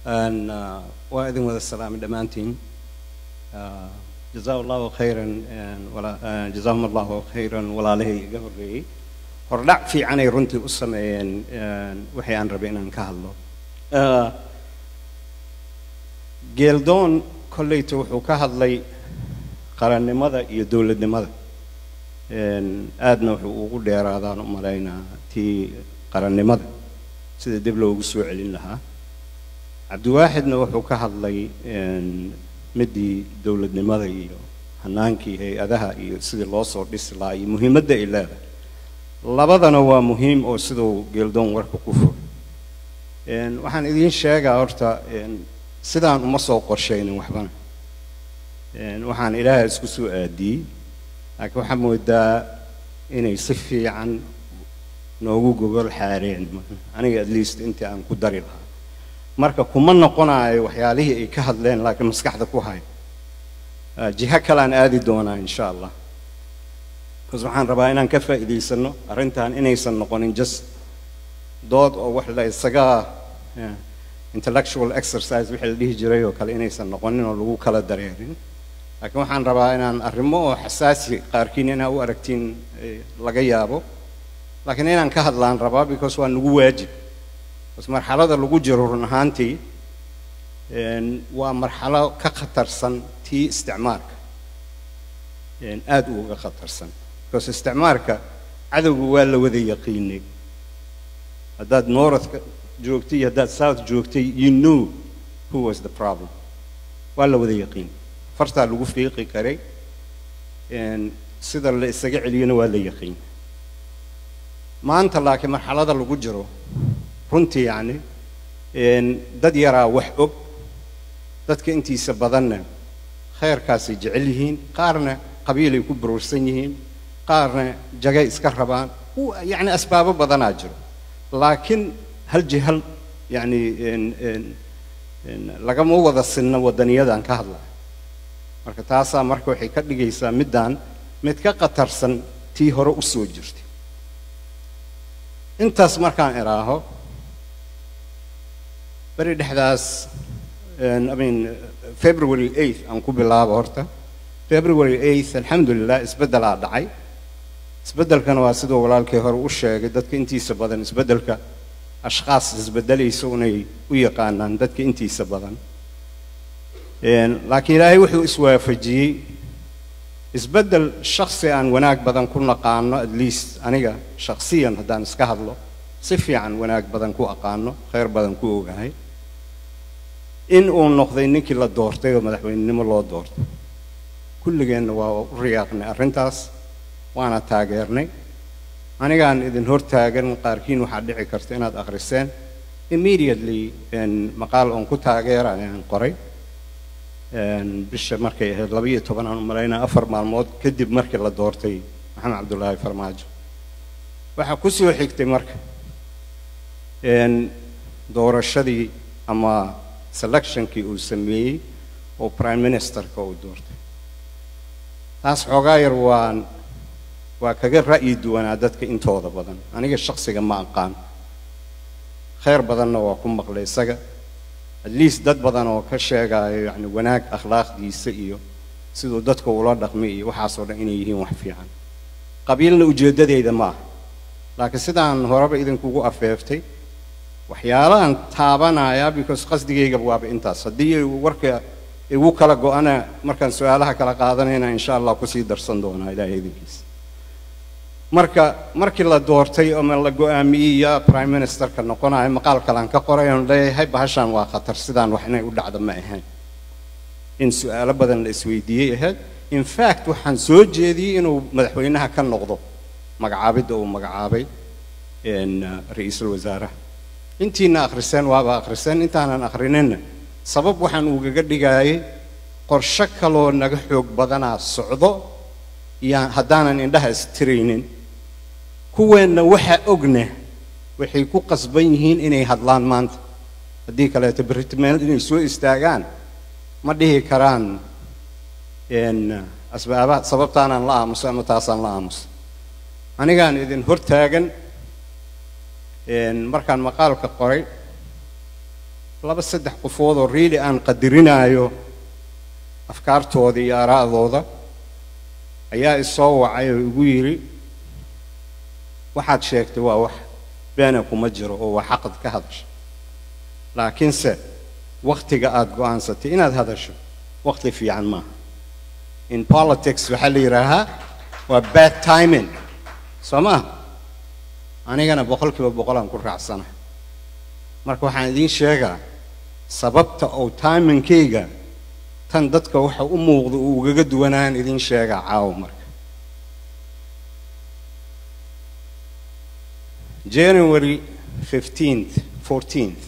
Een, uh, waa idin wada salaamay dhammaantiin Uh, jazaa allahu khayran een, wala- uh, jazaahum allahu khayran walaalahay iga horreeyey hordhac fiicanay runtii u sameeyeen een, wixii aan rabay inaan ka hadlo Uh, geeldoon kolleyta wuxuu ka hadlay qarannimada iyo dowladnimada Een, aadna wuxuu ugu dheeraadaan u malaynaa tii qarannimada sida dib loogu soo celin lahaa cabdiwaaxidna wuxuu ka hadlay een, midii dowladnimada iyo hanaankii hay-adaha iyo sidii loo soo dhisi lahaa iyo muhiimadda ay leedahay labadana waa muhiim oo siduu geeldoon warka ku fog Een, waxaan idiin sheegaa horta een, sidaan uma soo qorshaynin waxbana Een, waxaan ilaahay isku soo aadiyey laakiin waxaa moodaa inay si fiican noogu gogol xaareen aniga at least intii aan ku dari lahaa marka kuma noqonayo waxyaalihii ay ka hadleen laakiin maskaxda ku hay Ah, jiho kale aan aadi doonaa insha allah bas waxaan rabaa inaan ka faa'iidaysano arrintan inaysan noqonin just dood oo wax la isaga eh, intellectual exercise wixii la dhihi jiray oo kale inaysan noqonin oo lagu kala dareerin laakiin waxaan rabaa inaan arrimo oo xasaasi qaarkiin inaa u aragtiin eh, laga yaabo laakiin inaan ka hadlaan rabaa because waa nagu waajib bas marxalada lagu jiro run ahaantii een, waa marxalo ka khatarsan tii isticmaarka een, aad uga khatarsan because isticmaarka cadowga waa la wada yaqiinay haddaad northka joogtay iyo haddaad south joogtay you knew who was the problem waa la wada yaqiin fartaa lagu fiiqi karay een, sida la isaga celiyana waa la yaqiin maanta laakiin marxalada lagu jiro runtii yacni een, dad yaraa wax og dadka intiisa badanna khayrkaasay jecel yihiin qaarna qabiilay ku buruursan yihiin qaarna jagay iska rabaan u- yacni asbaabo badanaa jiro laakiin hal jihal yacni een- een- een lagama wada sinna wadaniyadan ka hadlaya marka taasaa marka waxay ka dhigaysaa middaan mid ka khatarsan tii hore u soo jirtay intaas markaan idhaaho beri dhexdaas een, I mean, February 8th aan ku bilaabo horta February 8th alxamdulilah isbeddelaa dhacay isbeddelkana waa siduu walaalkii hore u sheegay dadka intiisa badan isbeddelka ashkhaas isbeddelaysa unay u yaqaanaan dadka intiisa badan Een, laakiin ilaahay wuxuu iswaafajiyey isbeddel shakhsi aan wanaag badan ku naqaano at least aniga shakhsiyan haddaan iska hadlo si fiican wanaag badan ku aqaano khayr badan ku ogahay in uu noqday ninkii la doortay oo madaxweynenimo loo doortay kulligeenna waa u riyaaqnay arrintaas waana taageernay anigaan idin hortaagan qaarkiin waxaa dhici karta inaad akhriseen immediately een, maqaal oon ku taageera ayaan qoray Een, bisha markay ahayd laba iyo toban aan u malaynaa afar maalmood kadib markii la doortay maxamed cabdulaahi farmaajo waxaa ku soo xigtay marka een, doorashadii ama selectionkii uu sameeyey oo prime ministerka uu doortay taas xoogaa yar waan waa kaga ra'yi duwanaa dadka intooda badan aniga shakhsiga ma aqaan khayr badanna waa ku maqlay isaga at least dad badan oo ka sheegaayo yacni wanaag akhlaaqdiisa iyo siduu dadka ula dhaqmay iyo waxaasoo dhan inay yihiin wax fiican qabiilna ujeeddadeyda ma aha laakiin sidaan horeba idinkugu afeeftay waxyaalahan taabanayaa because qasdigayga waaba intaas haddii ay warka igu kala go-ana markaan su-aalaha kala qaadanayna insha allah kusii darsan doonaa ilaahay idinkiisa marka markii la doortay ama la go-aamiyey yaa prime ministerka noqonayo maqaal kalaan ka qoray oon leeyahay bahashan waa khatar sidaan wax inay u dhacdo ma ahayn in su-aalo badan la isweydiiyey ahayd in fact waxaan soo jeediyey inuu madaxweynaha ka noqdo magacaabidda uu magacaabay een, uh, ra-iisul wasaaraha intiina akhriseen waaba akhriseen intaanan akhrininna sabab waxaan ugaga dhigaayay qorshe kaloo naga xoog badanaa socdo iyaan haddaanan indhaha istiraynin kuweenna waxa ogna waxay ku qasban yihiin inay hadlaan maanta haddii kaleeto berritimeel inay soo istaagaan ma dhihi karaan een, asbaabaha sababtaanaan la aamuso ama taasaan la aamuso anigaan idin hortaagan een, markaan maqaalka qoray laba saddex qofood oo really aan qadirinaayo afkaartooda iyo aaraa'dooda ayaa isoo wacay oo igu yidhi waxaad sheegtay waa wax beena kuma jiro oo waa xaqad ka hadasha laakiinse wakhtiga aada go'aansatay inaad hadasho wakhti fiican maaha in politics waxaa la yidhaahaa waa bad timing soo maaha anigana boqol kiiba boqolaan ku raacsana marka waxaan idiin sheegaa sababta oo timingkayga tan dadka waxa u muuqda uu ugaga duwanaan idiin sheegaa caawa marka january 15th 14th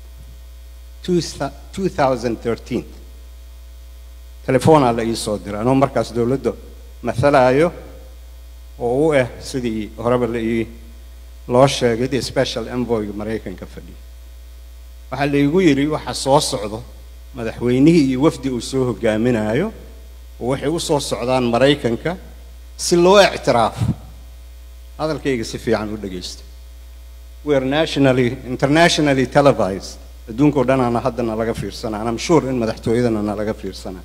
2013 telefoonaa la ii soo diray anoo markaas dowladda matalaayo oo u ah sidii horeba la ii loo sheegay dee special envoyga maraykanka fadhiya waxaa la iigu yidhi waxa soo socdo madaxweynihii iyo wafdi uu soo hogaaminayo oo waxay u soo socdaan maraykanka si loo ictiraafo hadalkayga si fiican u dhegaysta we are nationally internationally televised adduunka o dhanaana haddana laga fiirsanaa and I'm sure in madaxtooyadana na laga fiirsanaa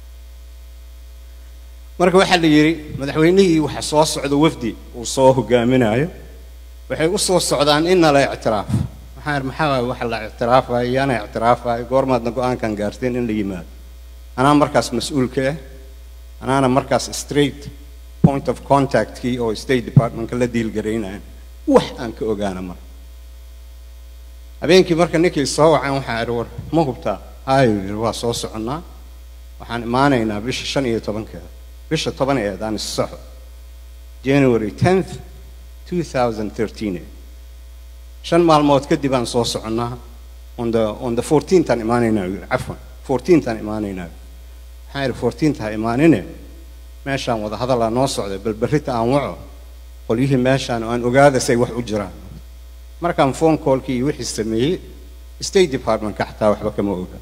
marka waxaa la yidhi madaxweynihii waxa soo socda wafdi uu soo hogaaminayo waxay u soo socdaan in nala ictiraafo maxaa yidhi maxaa waay waxa la ictiraafayo iyaana ictiraafayo goormaadna go-aankan gaarteen in la yimaado anaa markaas mas-uulka ah anaana markaas straight point of contactkii oo state departmentka la diilgaraynaya wax aan ka ogaana marka habeenkii marka ninkii soo wacan waxaa idhi war ma hubtaa haayuu yidhi waa soo soconnaa waxaan imaanaynaa bisha shan iyo tobankeeda bisha tobaneed aan issaxo january 10th 2013 shan maalmood kadib aan soo soconnaa on the on the 14th aan imaanaynaa yidhi cafwan 14th aan imaanaynaa waxaan idhi 14th ha imaanine meeshaan wada hadalaa noo socday bal berrita aan waco qolyihii meeshaan oo aan ogaada say wax u jiraan markaan phone callkii iyo wixii sameeyey state departmentka xataa waxba kama oga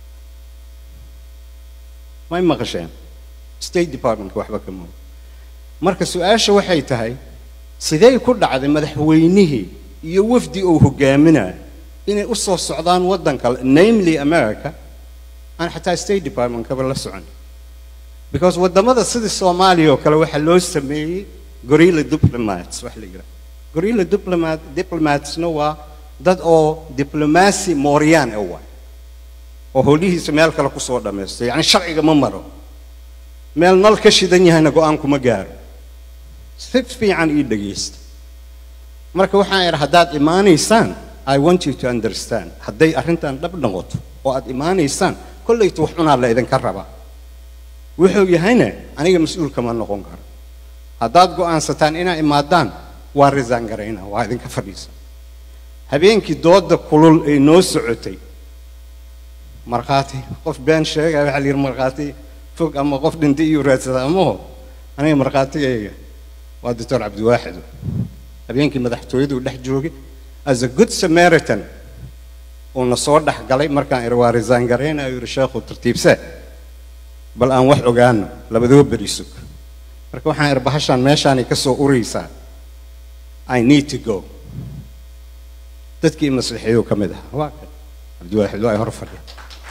may maqasheen state departmentka waxba kama oga marka su-aasha waxay tahay sidee ku dhacday madaxweynihii iyo wafdi uu hogaaminayo inay u soo socdaan waddan kale namely america aan xataa state departmentkaba la socon because waddamada sidii soomaaliya oo kale waxaa loo sameeyey gorilla diplomats wax la yidhaha gorilla diplomat diplomatsna waa dad oo diblomacy mooryaan ah waay oo howlihiisa meel kale kusoo dhammaysto yacni sharciga ma maro meel nal ka shidan yahayna go-aan kuma gaaro si fiican ii dhegaysta marka waxaan idhi haddaad imaanaysaan i want you to understand hadday arrintan dhab noqoto oo aad imaanaysaan kollayta wax cunaa la idinka rabaa wuxuu yahayna aniga mas-uul kama noqon karo haddaad go'aansataan inaa imaadaan waa risaan garaynaa waa idinka fadhiisa habeenkii dooda kulul ay noo socotay markhaati qof been sheegaya waxaa la yidhi markhaati fog ama qof dhintay iyo raadsada amaho aniga markhaatigayga waa doctor cabdiwaaxido habeenkii madaxtooyaduu dhex joogay as a good samaritan uuna soo dhex galay markaan idhi waa risaan garaynaa yidhi sheekhu tartiibse bal aan wax ogaano labadoo beri sug marka waxaan idhi bahashaan meeshaanay ka soo uraysaa i need to go dadkii maslixiyuu ka mid ahaa waa kan cabdiwaaxid waa ay hor fadhiya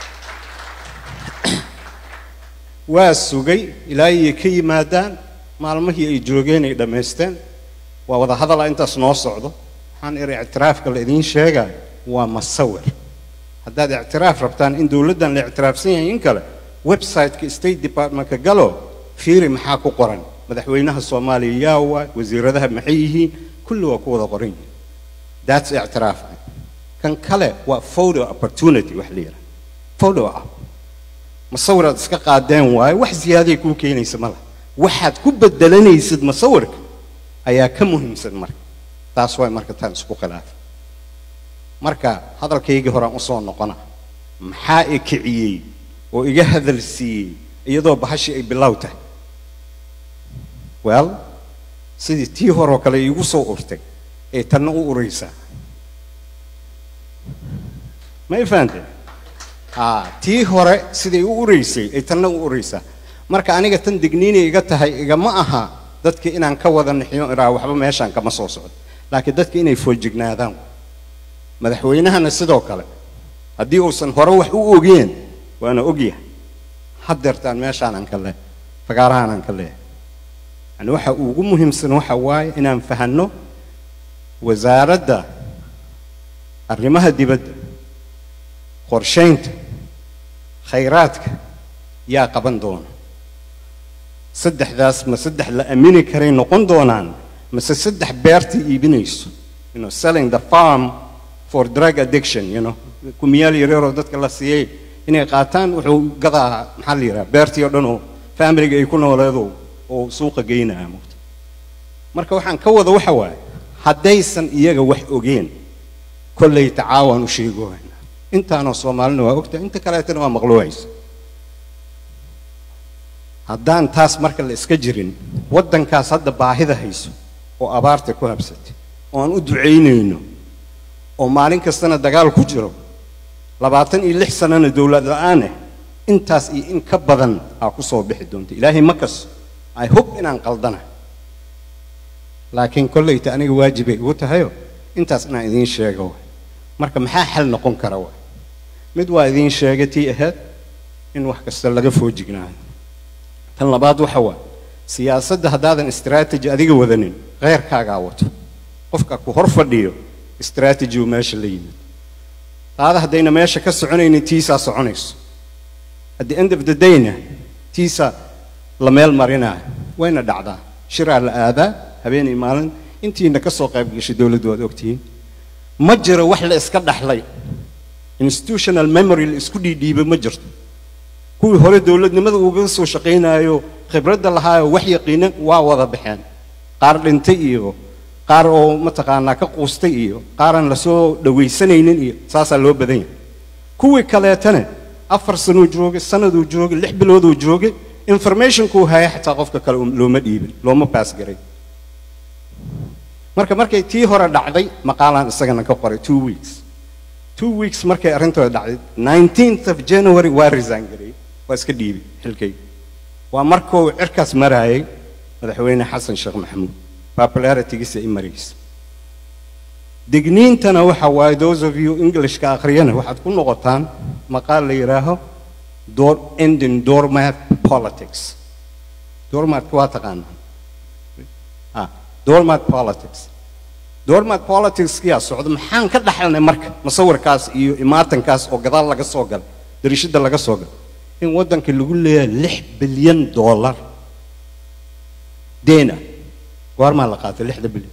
waa sugay ilaa iyay ka yimaadaan maalmihii ay joogeen ay dhammaysteen waa wada hadala intaas noo socdo waxaan idhi ictiraafka la idiin sheegayo waa masawir haddaad ictiraaf rabtaan in dowladdan la ictiraafsan yahay in kale websiteka state departmentka galo fiiri maxaa ku qoran madaxweynaha soomaaliya yaa waay wasiiradaha maxay yihiin kulli waa ku wada qoran yihiin that's ictiraaf kan kale waa photo opportunity wax la yidhaha photo up masawiraad iska qaadeen waaye wax ziyaaday kuu keenaysa ma laha waxaad ku bedelanaysid masawirka ayaa ka muhiimsan marka taas waay marka taan isku khilaafay marka hadalkaygii horaan usoo noqona maxaa i kiciyey oo iga hadal siiyey iyadoo bahashii ay bilow tahay well sidii tii horoo kale iigu soo urtay ee tanna u uraysaa ma i fahanteen tii hore siday u uraysay ay tanna u uraysaa marka aniga tan digniinay iga tahay igama aha dadka inaan ka wada nixiyo iraa waxba meeshaan kama soo socdo laakiin dadka inay foojignaadaan madaxweynahana sidoo kale haddii uusan hore wax u ogeen waana ogyahay haddeertaan meeshaanaan ka leehay fagaarahaanaan ka leehay yani waxa ugu muhiimsan waxa waaye inaan fahanno wasaaradda arrimaha dibadda qorshaynta khayraadka yaa qaban doona saddexdaas ma saddex la aamini karay noqon doonaan mase saddex beerta iibinayso you know, selling the farm for drug addiction you know kumiyaal yaryaroo dadka la siiyey inay qaataan wuxuu gadaa maxaa la yidhaha beertii oo dhan oo familiga ay ku nooleedo oo suuqa geynaya mugta marka waxaan ka wada waxa waaye haddaysan iyaga wax ogeen kollay tacaawaan u sheegohayna intaanoo soomaalina waa ogtahay inta kaleetana waa maqluucaysa haddaan taas marka la iska jirin waddankaas hadda baahida hayso oo abaarta ku habsatay oo aan u ducaynayno oo maalin kastana dagaal ku jiro labaatan iyo lix sanana dowlad la-aaneh intaas iyo in ka badan aa ku soo bixi doonta ilaahay ma kaso ay hub inaan qaldana laakiin kollayta aniga waajibay igu tahayo intaas inaan idiin sheego waay marka maxaa xal noqon kara waay mid waa idiin sheegay tii ahayd in wax kasta laga foojignaayo tan labaad waxa waa siyaasadda haddaadan istaraatiji adiga wadanin kheyrkaagaa wato qofka ku hor fadhiyo istaraatiji uu meesha la yimid taada haddayna meesha ka soconaynin tiisaa soconayso at the end of the dayna tiisa la meel marinaayo wayna dhacdaa shiraa la aadaa habeenay maalin intiina ka soo qayb gashay dowladdu waad ogtihiin ma jiro wax la iska dhaxlay institutional memory la isku dhiidhiibay ma jirto kuwii hore dowladnimada uga soo shaqaynaayo khibradda lahaayo wax yaqiinan waa wada baxeen qaar dhintay iyo qaar oo mataqaanaa ka quustay iyo qaaraan lasoo dhawaysanaynin iyo saasaa loo badan yahay kuwii kaleetana afar sanuu joogay sanaduu joogay lix bilooduu joogay informationkuu haya xataa qofka kale looma dhiibin looma baas garay marka markay tii hore dhacday maqaalaan isagana ka qoray two weeks two weeks markay arrintooda dhacday nineteenth of january waa resign garay waa iska dhiibay xilkayga waa markuu cirkaas maraayay madaxweyne xasan sheekh maxamuud popularitygiisa i maraysa digniintana waxa waaye those of you englishka akhriyana waxaad ku noqotaan maqaal la yidhaaho door ending doormat politics doormatka waa taqaanaa ah doormat politics doormat politics yaa socda maxaan ka dhaxalnay marka musawirkaas iyo imaatankaas oo gadaal laga soo galay dariishada laga soo galay in waddanka lagu leeyahay lix bilyan dollar deena goormaa la qaatay lixda bilyan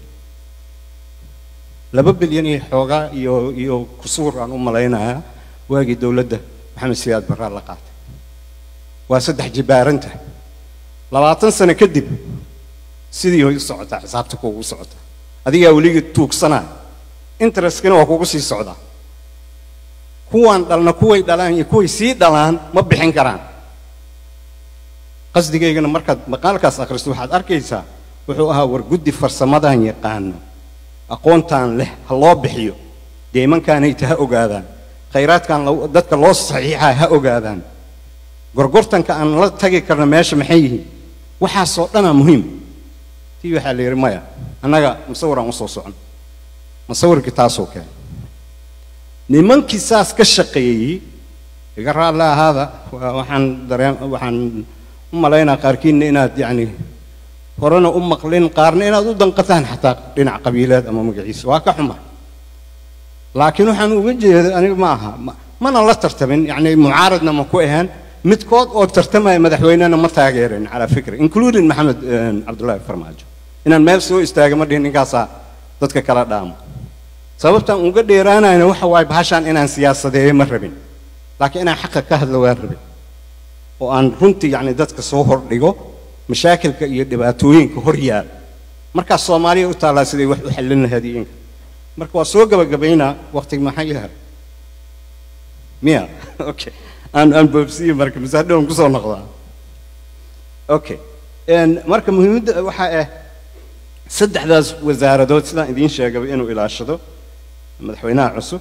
laba bilyan iyo xoogaa iyo iyo kusuur aan u malaynayaa waagii dowladda maxamed siyaad barraa la qaatay waa saddex jibaaranta labaatan sano kadib sidii way u socotaa xisaabta kuugu socotaa adigaa weligii tuugsanaya intereskina waa kugu sii socdaa kuwaan dhalna kuway dhalaan iyo kuway sii dhalaan ma bixin karaan qasdigaygana markaad maqaalkaas akhristo waxaad arkaysaa wuxuu ahaa war guddi farsamadan yaqaano aqoontaan leh ha loo bixiyo deemankaanayta ha ogaadaan khayraadkan dadka loo saxiixaa ha ogaadaan gorgortanka aan la tagi karno meesha maxay yihiin waxaasoo dhanaa muhiim tii waxaa la yidhi maya annaga musawiraan usoo socon musawirkii taasoo keenay nimankii saas ka shaqeeyey iga raalle ahaada waxaan dareen waxaan u malaynaa qaarkiinna inaad yacni horena u maqlin qaarna inaad u danqataan xataa dhinac qabiileed ama magaciisa waa ka xuma laakiin waxaan uga jeeda aniga ma aha mana la tartamin yacni mucaaradna ma ku ahaan midkood oo tartamaya madaxweynena ma taageerin calaa fikri including maxamed cabdullaahi farmaajo inaan meel soo istaaga ma dhihin ninkaasaa dadka kala dhaamo sababtaan uga dheeraanayna waxa waaye bahashaan inaan siyaasadeeyo ma rabin laakiin inaan xaqa ka hadlo waan rabin oo aan runtii yacni dadka soo hordhigo mashaakilka iyo dhibaatooyinka hor yaal markaas soomaaliya u taallaa siday wax u xallin lahayd iyo inka marka waa soo gabagabaynaa waqtiga maxaa yahay miya okay aan aan boobsiye marka masaadhoon kusoo noqdaa okay marka muhiimadda waxaa ah saddexdaas wasaaradood sidaan idiin sheegaba inuu ilaashado madaxweynaha cusub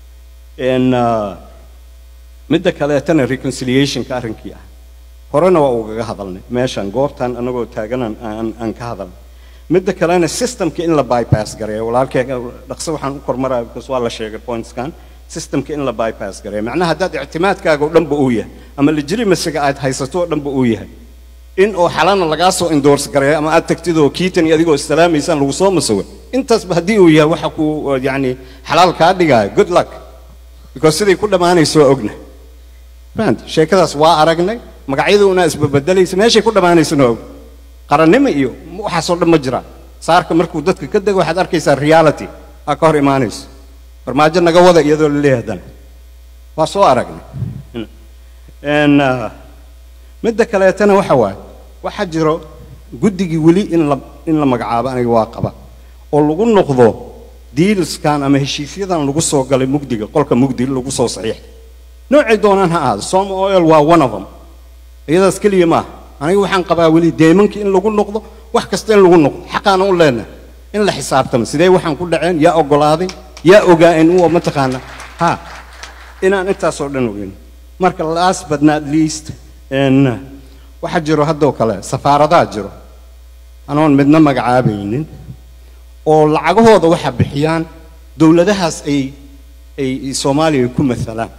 midda kaleetana reconciliationka arrinkii ah horena waa ugaga hadalnay meeshan goobtan anagoo taagan aan aan ka hadalnay midda kalena systemka in la bypass gareeyo walaalkee dhaqso waxaan u kormaraya because waa la sheegay pointskan systemka in la bypass gareeyo macnaha haddaad ictimaadkaaga oo dhanba uu yahay ama legitimasiga aad haysato oo dhanba uu yahay in oo xalana lagaa soo endorse gareeyo ama aad tagtid oo kiitan iyo adigoo islaamaysaan lagu soo masago intaasba haddii uu yahay waxa ku yacni xalaal kaa dhigaayo good luck because siday ku dhammaanayso waa ogna fahant sheekadaas waa aragnay magacyaduna isbabedelaysa meeshay ku dhammaanaysana waa og qarannimo iyo waxaasoo dhan ma jiraan saarka markuu dadka ka dego waxaad arkaysaa reality aa ka hor imaanayso farmaajo naga wada iyadoo la leeyahay haddana waa soo aragnay n midda kaleetana waxa waaye waxaa jiro guddigii weli in la in la magacaabo aniga waa qaba oo lagu noqdo diilskan ama heshiisyadan lagu soo galay mugdiga qolka mugdi lagu soo saxiixay noocay doonaan ha ahaado som oil waa one of them iyadaas keliya maaha aniga waxaan qabaa weli deemankii in lagu noqdo wax kasta in lagu noqdo xaqaana u leenahay in la xisaabtamo sidee waxaan ku dhaceen yaa oggolaaday yaa ogaa in uu mataqaana ha inaan intaasoo dhan ogeyn marka last but not least n waxaa jiro haddoo kale safaaradaha jiro anoon midna magacaabaynin oo lacagahooda waxa bixiyaan dowladahaas ay ay soomaaliya ku maalaan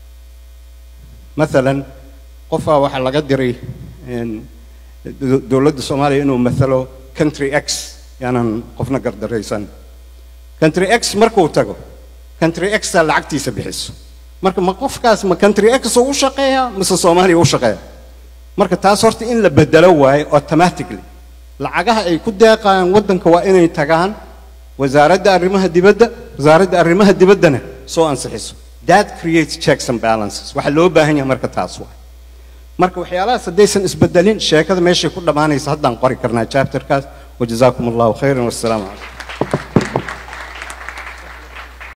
maalan qofaa waxaa laga diray dowladda soomaaliya inuu maalo country x yaanan qofna gardaraysan country x markuu tago country xtaa lacagtiisa bixiso marka ma qofkaas ma country x u shaqeeya mise soomaaliya u shaqeeya marka taas horta in la bedelo waayo automatically lacagaha ay ku deeqayaan waddanka waa inay tagaan wasaaradda arrimaha dibadda wasaaradda arrimaha dibaddana soo ansixiso that creates checks and balances waxaa loo baahan yahay marka taas waay marka waxyaalahaas haddaysan isbedelin sheekada meeshay ku dhammaanaysa haddaan qori karnaa chapterkaas wajazaakum allahu khayran wassalaamu calaykum